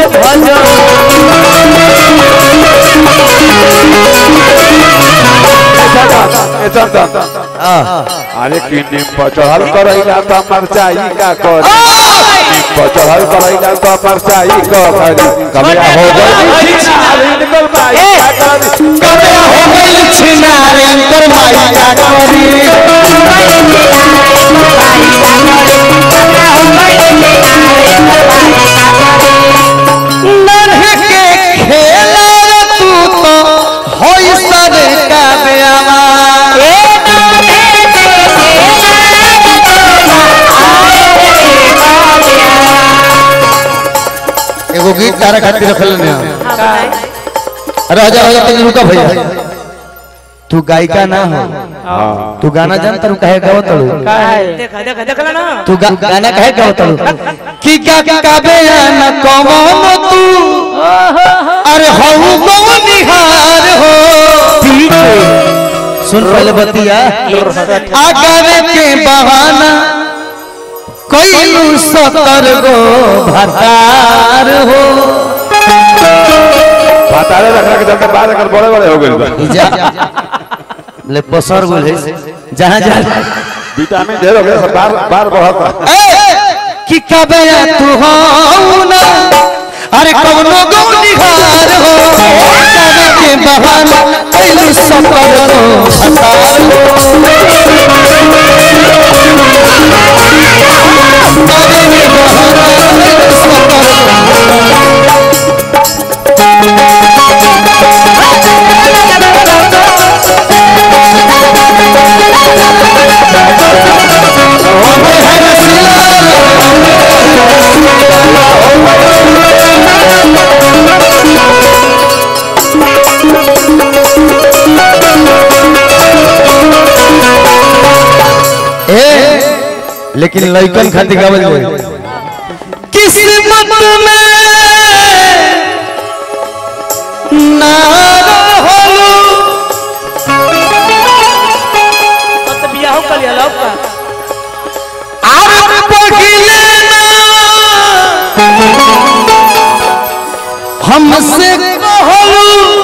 भजन अरे कि निम पर चढ़ल करैला तो मरचाई का कर निम पर चढ़ल करैला तो मरचाई का कर कबिया हो गई अरे निकल भाई का कर कबे हो गई छिनारे अंतर माई का करी नन्हे के खेला तू तो होई सरे का बेवा एगो गीत तारा खातिर रखल ने अरे आजा आजा तनी रुका भैया तू गायिका ना हो तू गाना जानता रू कहे गाओ तड़ू देखा देखा देखला ना तू गा, गाना कहे गाओ तड़ू की का का बेयाना कमन तू अरे हऊ गो निहार हो सुन पहले बतिया आगावे के बहाना कोई सतर गो भतार हो बतारे रखने के चलते बाद अगर बड़े बड़े हो गए बा। जा ले पसर गोल है जहां जहां विटामिन ढेर हो गया सब बार बार बढ़ता कि कबे तू हो ना अरे कौनो गो निहार हो कबे के बहाना कैलू सफर हो हतार हो कबे के बहाना कैलू सफर ए लेकिन लइकन खातिर गावल जाए किस्मत में ना रहलू अब तो बियाह कर लिया लव का आर पहिले ना हमसे कहलू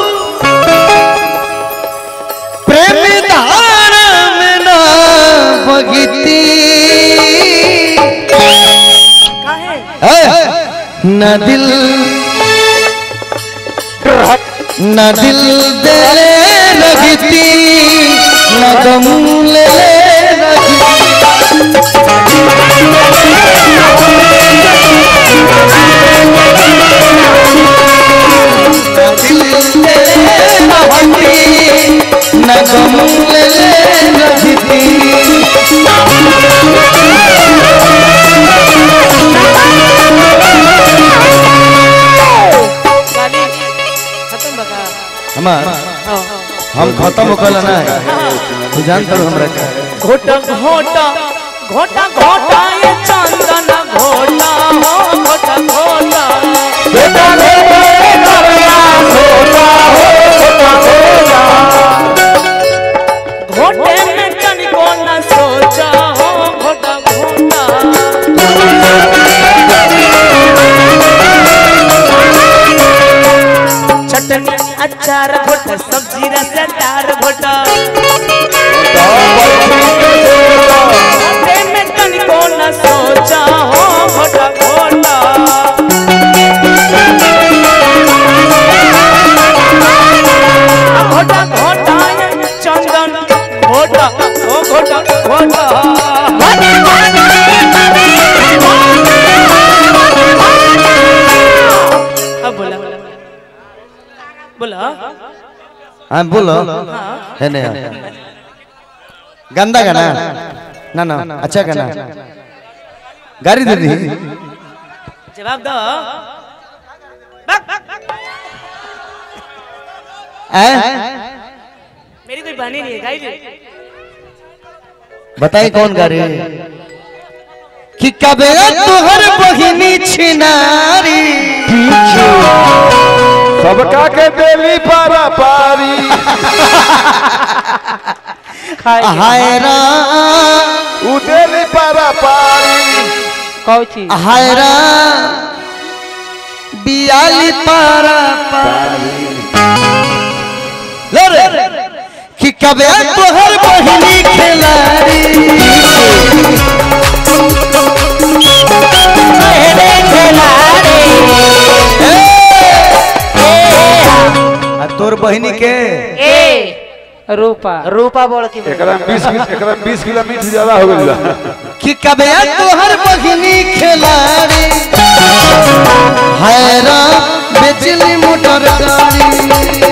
प्रेम धार में ना बगिती काहे न दिल न दिल दे लगती न गम ले लगती न दिल दे लगती न गम ले लगती गाली खत्म बका हमार हाँ हम खत्म होकल ना है तू जानता हो हमरा का घोटा घोटा घोटा घोटा ये चंदन घोटा हो घोटा घोटा घोटे में तनिको न सोचा हो घोटा घोटा चटनी अचार घोटा सब्जी रसदार घोटा घोटे में तनिको न सोचा हो घोटा घोटा घोटा घोटा ये चंदन घोटा ओ घोटा घोटा अब बोला बोला हाँ बोलो है नहीं गंदा गाना ना ना अच्छा गाना गाड़ी दे दी जवाब दो बक, बक, बक। हैं? मेरी कोई बहनी नहीं है गाइड बताई कौन गाड़ी कि कबे तुहर बहिनी छिनारी सबका के देली पारा पारी हाय रा उ देली पारा पारी कौची हाय रा बियाली पारा ले रे कि कबे तोहर बहिनी खेलारी मेरे खिलाड़ी आ तोर बहिनी के ए रूपा रूपा बोल की एकरा में 20 किलो एकरा में 20 किलो मीठ ज्यादा हो गइल बा कि कबे तोहर बहिनी खेलारी हैरा बेचली मोटर गाड़ी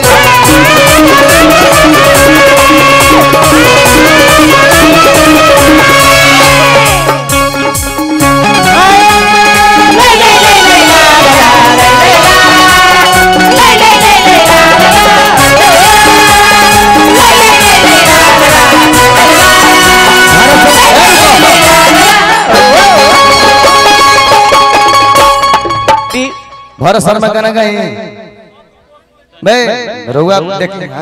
भर शर्मा गाना गाई बे रउआ देख ले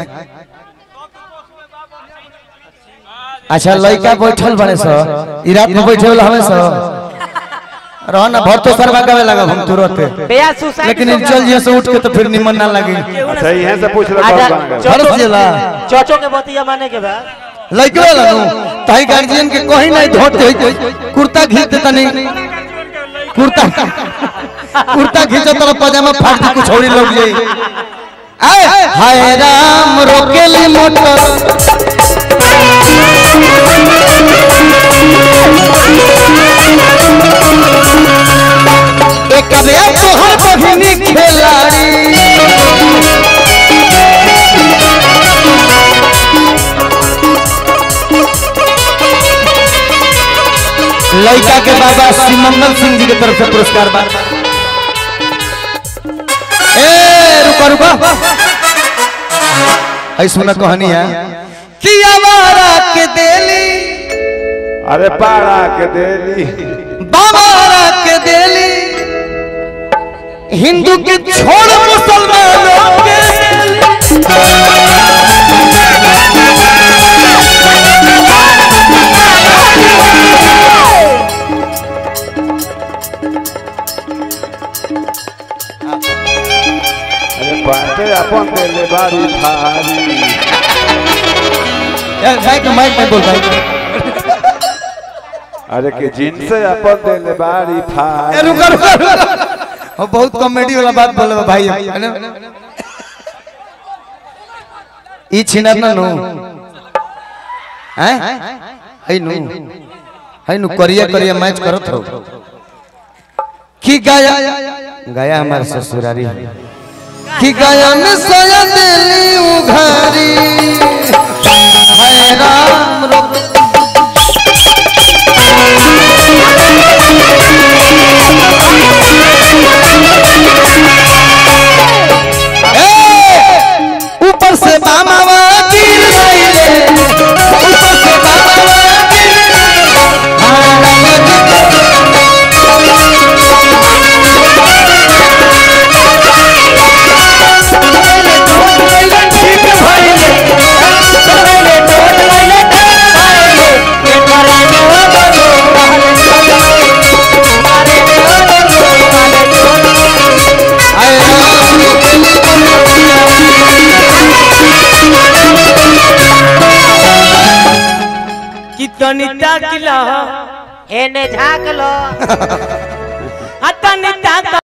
अच्छा लड़का बैठल बने सो ई रात में बैठे वाला हमें सो रहो ना भर तो शर्मा गावे लगा हम तुरंत बेया सुसाइड लेकिन इन चल जिए से उठ के तो फिर निमन ना लगे अच्छा यहां से पूछ ले आजा, कौन गाना भरत जिला चौचो के बतिया माने के बाद लड़के वाला नु ताई गार्जियन के कहीं नहीं धोते कुर्ता खींच देता नहीं कुर्ता कुर्ता खींचो तो पजामा फाड़ के कुछ और ही लग जाई आए हाय राम रोकेली मोटर एक बे तोहर बहिनी खेलाड़ी लड़का के बाबा श्री मंगल सिंह जी के तरफ से पुरस्कार बा ए रुको रुको ऐ सुना कहानी है कि आवारा के देली अरे पारा के देली बाबारा के देली हिंदू के छोड़ मुसलमानों के देली अरे पाटे अपन देले बारी थारी यार माइक में माइक में बोल भाई अरे के जिनसे अपन देले बारी ए, थारी रुको रुको रुको। वो बहुत कॉमेडी वाला बात बोले बा भाई है ना? ई छिना ना नु हैं है नु है नु करिया करिया मैच करत हो की गाया गाया हमारे ससुरारी है कि गाया में सोया दिली उघारी हाय राम रो ए, ऊपर से बामावा गिर गईले ऊपर से बामावा गिर गईले हाँ, ठीक भइले हाय कितनी ताकिला एने झाँक लो आ तनी ताक